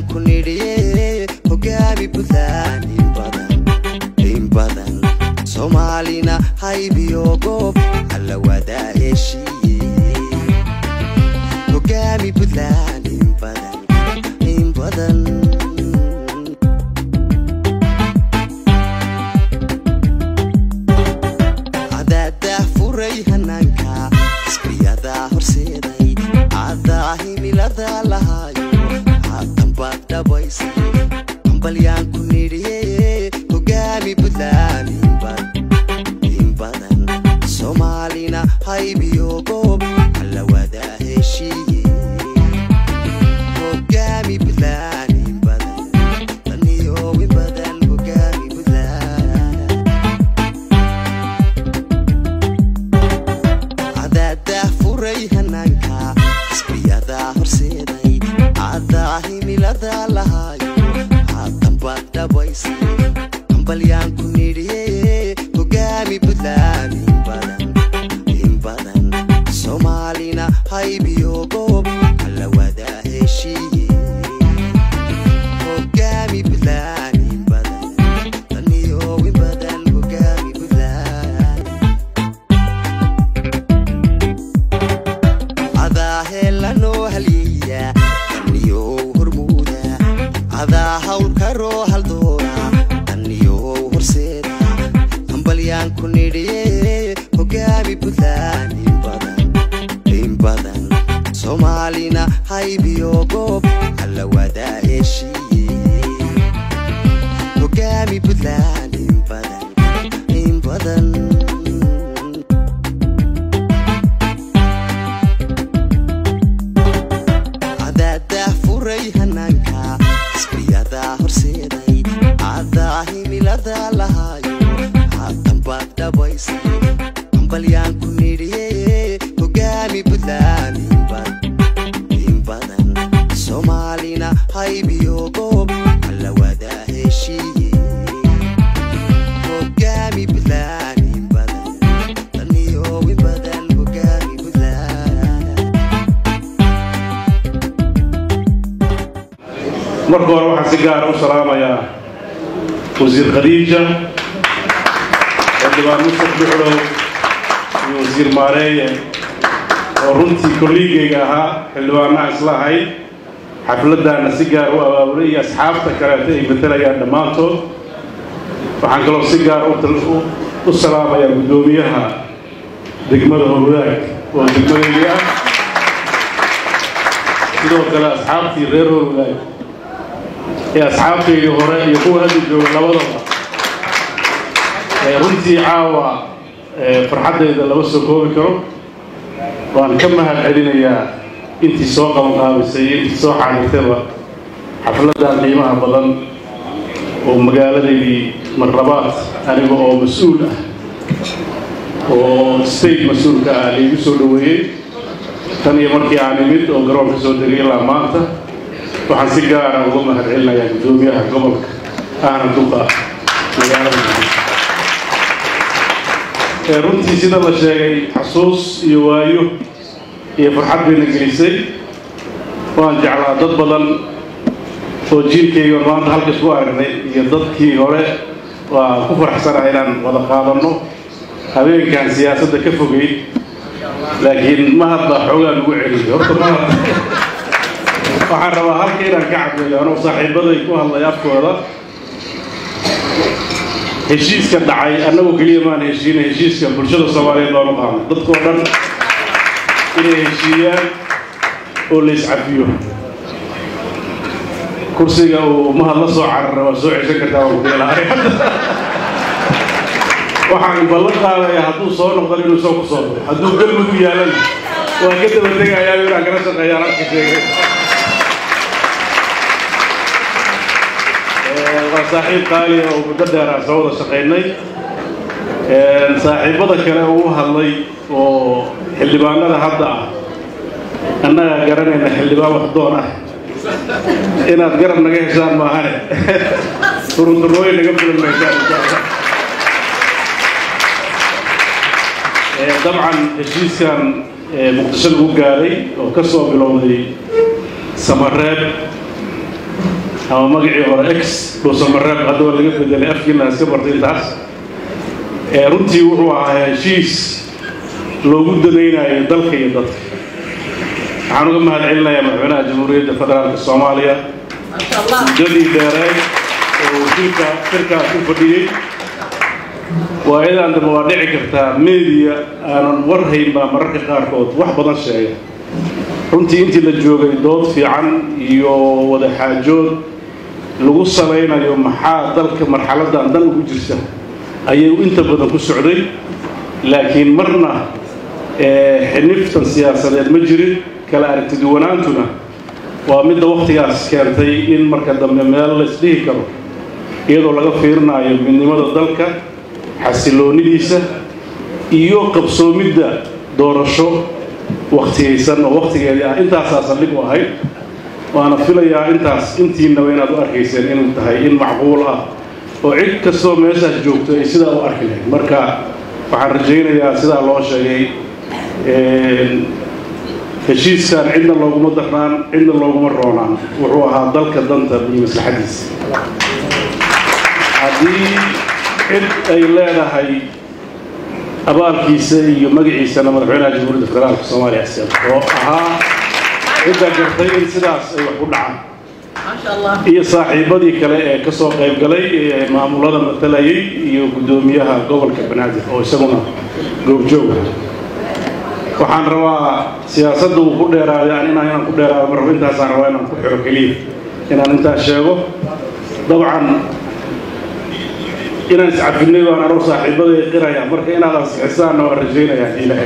ku nidhiye hogaami buntland in badan in badan soomaalina haybiyo goob alla wadaa heshiiye hogaami buntland in badan in badan cadaadaa furay hanaanka isbiyadaa horseeday cadaa himilada lahaayo haatan baad dhabaysay hambalyaan ku nidhiye hogaami buntland in badan in badan soomaalina haybiyo goob alla wadaa heshiiye hogaami buntland in badan daniyo in badan hogaami buntland cadaadaa furay hanaanka isbiyadaa horseeday cadaa himilada lahaayo haatan baad dhabaysay hambalyaan ku nidhiye hogaami buntland in badan in badan soomaalina haybiyo goob alla wadaa heshiiye hogaami buntland in badan daniyo in badan hogaami buntland cadaa heelanoo halyeeya daniyow hormuuda cadaa hawlkaroo haldoora daniyow horseeda hambalyaan ku nidhiye hogaami buntland in badan in badan soomaalina haybiyo goob alla wadaa heshiiye hogaami buntland in badan in badan cadaadaa furay hanaanka isbiyadaa horseeday cadaa himilada lahaayo haatan baad dhabaysay hambalyaan ku nidhiye hogaami buntland in badan in badan soomaalina haybiyo goob alla wadaa heshiiye hogaami buntland in badan daniyo in badan hogaami buntland marka hore waxaan si gaara u salaamayaa wasiir khadiija xildhibaan mustaf duxlow iyo wasiir maareeye oo runtii kolliigayga ahaa xildhibaanaha isla ahayd xafladdaana si gaar u abaabulay iyo asxaabta kaleeta ay matelayaan dhammaantood waxaan kaloo si gaar u tal- u- u salaamayaa guddoomiyaha degmada howlaag oo degmadaydi ah sidoo kale asxaabtii reer howlaag ee asxaabtaydii hore iyo kuwa hadda jooga labadaba ee runtii caawa ee farxaddayda lama soo koobi karo waan ka mahad celinayaa intii soo qabanqaabisay iyo intii soo xaadirtayba xafladdan qiimaha badan oo magaaladaydii marlabaad aniga oo mas-uul ah oo state mas-uulka ah laigu soo dhoweeyey tan iyo markii aan imid oo garoonka soo degay ilaa maanta waxaan si gaara uga mahad celinayaa guddoomiyaha gobolka ahna duqa magaalada muqdisho ee runtii sida la sheegay xasuus iyo waayo iyo farxad bayna gelisay waan jeclaa dad badan oo jiilkayga maanta halkas ku aragnay iyo dadkii hore waa ku faraxsanaha inaan wada qaadanno habeenkan siyaasadda ka fogay laakiin mahad baa xoogaa lagu celiyay horta mahad waxaan rabaa halka inaan ka caddeeyo anoo saaxiibaday ku hadlay afkooda heshiiska dhacay annagu keliya maan heshiina heshiiska bulshada soomaaliyeed baan u qaadnay dadkoo dhan inay heshiiyaan oo la iscafiyo kursiga uu mahad la soo carara waa soo ceshan kartaa waan kudeelahay waxaan ballan qaadayaa hadduu soo noqdan inuu soo ku soo noqdo hadduu galmudug yaalana waa ka daba tegayaa inaan kala shaqeeyaan halka sheegay waa saaxiib qaali oo muddo dheer aan soo wada shaqaynay saaxiibada kale uu hadlay oo xildhibaanada hadda ah annaga garanayna xildhibaan wax doon ah inaad garab naga heshaan maahane turunturooyin naga filan maysaan insha allah dabcan heshiiskan muqdisho lagu gaaray oo ka soo bilowday samareeb ama magacii hore ex dhuusamareeb haddaba laga bedelay afkiina iska bartay intaas runtii wuxuu ahaa heshiis loogu danaynayo dalka iyo dadka waxaan uga mahad celinayaa madaxweynaha jamhuuriyadda federaalka soomaaliya muddadii dheereed oo wasiirka shirkaas u fadhiyey waayadan dambe waa dhici kartaa meediya aanan war hayn baa mararka qaarkood wax badan sheega runtii intii la joogay dood fiican iyo wada xaajood lagu salaynayo maxaa dalka marxaladan dan ugu jirta ayay inta badan ku socday laakiin marna xiniftan siyaasadeed ma jirin kala aragtiduwanaantuna waa midda wakhtigaas keentay in marka dambe meel la isdhihi karo iyadoo laga fiirinayo midnimada dalka xasiloonidiisa iyo qabsoomidda doorasho waktigaysan oo wakhtigeedii ah intaasaa saldhig u ahayd waana filayaa intaas intiinaba inaad u arkayseen inuu tahay in macquul ah oo cid kastoo meeshaas joogto ay sidaa u arki lahayd marka waxaan rajaynayaa sidaa loo sheegay heshiiskan cidna looguma darnaan cidna looguma roonaan wuxuu ahaa dalka danta iyo maslaxadiisa haddii cid ay leedahay abaalkiisa iyo magaciisana madaxweynaha jamhuuriyadda federaalka soomaaliya iskale oo ahaa cidda gartay in sidaas ay wax ku dhacaan iyo saaxiibadii kale ee ka soo qayb galay ee maamulada matalayay iyo guddoomiyaha gobolka banaadir oo isaguna goobjooga waxaan rabaa siyaasadda uu ku dheeraaday an inaan inaan ku dheeraado marrabo intaasaan rabaa inaan ku xiro keliya inaan intaas sheego dabcan inaan iscafinay baan anuu saaxiibaday qiraya marka inaad ansixisaanna waan rajaynayaa ilaahay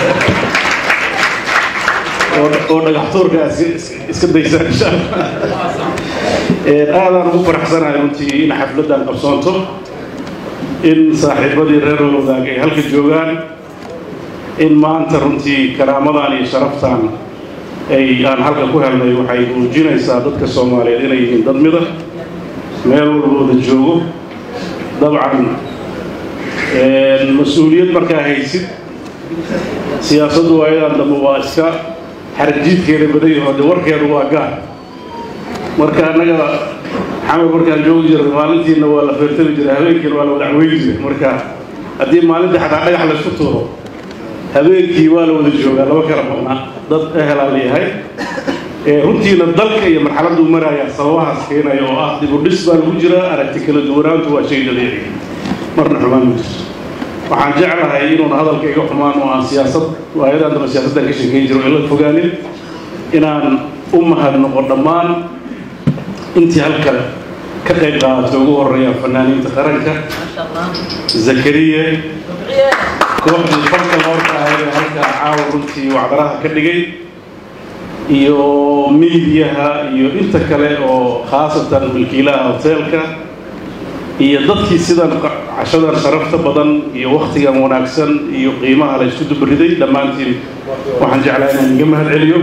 oo dhagaxtuurka iska daysaan insha allah aadaan ugu faraxsanahay runtii in xafladdan qabsoonto in saaxiibadii reer wadaag ay halka joogaan in maanta runtii karaamadan iyo sharaftan ay aan halka ku helnay waxay muujinaysaa dadka soomaaliyeed inay yihiin dad mida meel walbooda joogo dabcan mas-uuliyad markaa haysid siyaasaddu waayadan dambe waa iska xarjiidkeeda badayaho de warkeedu waa gaar marka annaga xamar markaan joogi jirnay maalintiina waa la feertami jiray habeenkiina waa la wadacweyn jiray marka haddii maalintii xataa dhagax laysku tuuro habeenkii waa la wada joogaa laba kala maqnaa dad ehelaa layahay runtiina dalka iyo marxaladuu maraya sababahaas keenaya oo ah dib u dhis baa lagu jiraa aragti kala duwanaantu waa shay dabiici marna xumaan ma jirto waxaan jeclahay inuun hadalka iga xumaan oo aan siyaasad waayadan damba siyaasaddan ka sheekeyn jiro ila fogaanin inaan u mahadnoqo dhammaan intii halkan ka qayb qaadatay ugu horeeya fanaaniinta qaranka zakariya kooxdii falka loorka ahayd ee halkaa caawa runtii wacdaraha ka dhigay iyo miidiyaha iyo inta kale oo khaasatan milkiilaha hoteelka iyo dadkii sidan cashadan sharafta badan iyo wakhtigan wanaagsan iyo qiimaha la isku dubariday dhammaantiin waxaan jeclaa inaan iga mahad celiyo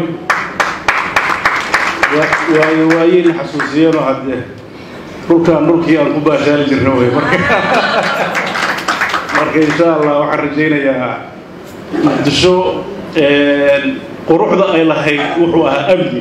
waayo waayeyna xasuusiyeenoo haddee dhulkaan dhulkii aan ku baashaali jirna wey marka marka insha allah waxaan rajaynayaa muqdisho quruxda ay lahayd wuxuu ahaa amni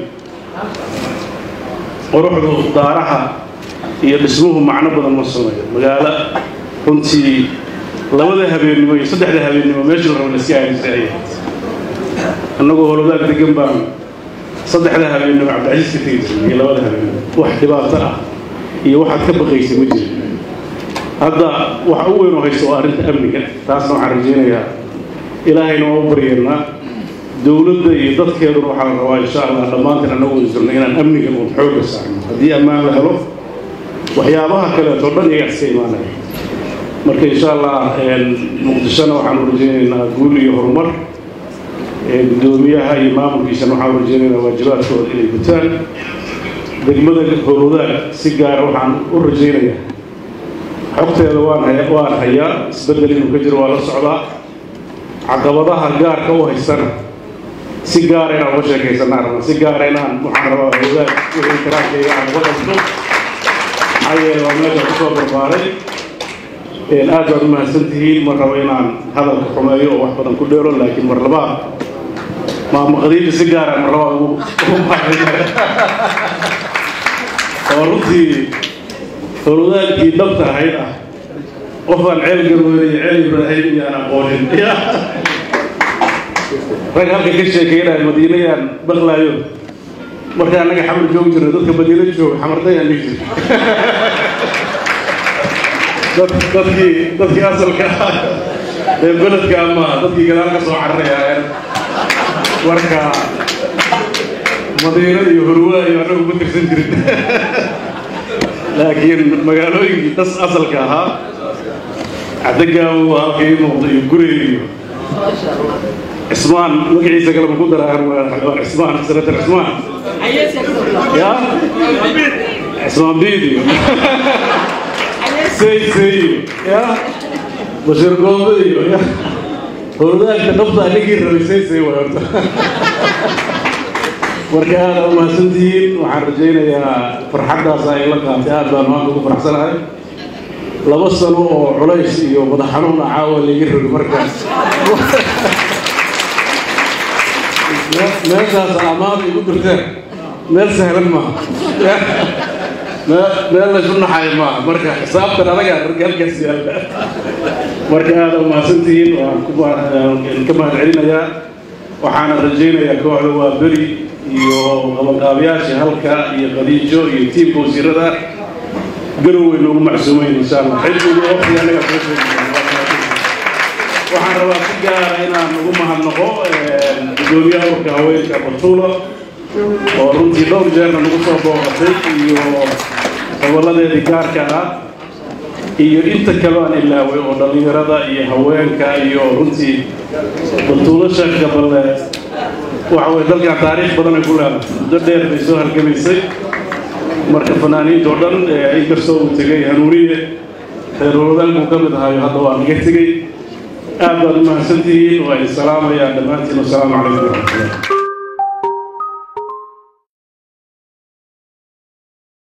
quruxdu daaraha iyo dhismuhu macno badan ma sameeyo magaalo runtii labada habeennimo iyo saddexda habeennimo meeshii la rabo la iska aadisay ayay annagoo holodaag degan baan saddexda habeennimo cabdicasiis ka tegi jirnay iyo labada habeennimo wax dhibaato ah iyo waxaad ka baqaysay ma jirin hadda waxa u weyn oo haysto waa arrinta amniga taasna waxaan rajaynayaa ilaahayna waa u baryeennaa dowladda iyo dadkeeduna waxaa la rabaa insha allah dhammaantiin annagu wada jirno inaan amnigan uun xoogga saarno haddii ammaan la helo waxyaabaha kaleeto dhan iyagaa iska imaanaya marka insha allah muqdishona waxaanu rajaynaynaa guul iyo horumar guddoomiyaha iyo maamulkiisana waxaanu rajaynaynaa waajibaadkooda inay gutaan degmada howlwadaag si gaara waxaan u rajaynayaa xogteeda waan haya waan hayaa isbeddel inuu ka jiro waa la socdaa caqabadaha gaarka u haystana si gaara inaan uga sheekaysanaa rabna si gaara inaan waxaan rabaa howlwadaag wixii karaarkayga aan uga qabto maxaa yeele waa meesha kusoo barbaaray aad baad u mahadsan tihiin ma rabo inaan hadalka xumeeyo oo wax badan ku dheero laakiin mar labaad maamaqadiinta si gaara mar labaad ugu baahaya oo runtii howlwadaagkii dhabta ahayd ah qofaan ceel garweyne iyo ceel ibraahim iyo aan aqoonin ya rag halka ka sheekeynaya madiinayaan maqlaayo marka annaga xamar joog jirna dadka madiino jooga xamardayaan dhihi jir dadkii dadkii asalka ah ee beledka maaha dadkii gadaal ka soo cararaya marka madiino iyo horwaa iyo annagu ma tirsan jirin laakiin magaalooyinkii das asalka ahaa cadagaawo halka ii muuqda iyo gurey iyo cismaan magaciisa kale ma ku daraan waa cismaan senator cismaan ya cismaan biid iyo sey sey iyo ya bashir goobe iyo ya howladaagka dhabtaa ninkii rabay sey sey way horta marka aada u mahadsantihiin waxaan rajaynayaa farxaddaas ay la qaatay aad baan maanta ugu faraxsanahay laba sano oo culays iyo madax xanuun ah caawa laga rogi markaas meeshaas amaada igu dirteen meel sahlan maaha meel laysu naxayo maaha marka xisaabtan adagaa halkaas yaalla marka aada u mahadsantihiin waan ka mahad celinayaa waxaana rajaynayaa kooxda waa beri iyo qabanqaabayaasha halka iyo khadiijo iyo tiimka wasiirada garowey noogu macsuumayn insha allah xilligu waqtiga anaga soo sheegi waxaan rabaa si gaara inaan ugu mahadnaqo gudoomiyaha urka haweenka batuulo oo runtii dhowr jeerna nagu soo booqatay iyo gobolladeedii gaarka ah iyo inta kaloo aan ilaaway oo dhallinyarada iyo haweenka iyo runtii batuulo sheekh gaballe waxa weye dalkan taariikh badan ay ku leedahay muddo dheer bay soo halgamaysay marka fanaaniinta oo dhan inkastoo uu tegay hanuuniye reer howladaanku ka mid ahayo hadda waa naga tegey aad baad u mahadsantihiin waa idin salaamayaan dhammaantiin wasalaamu calaykum waraxmatullah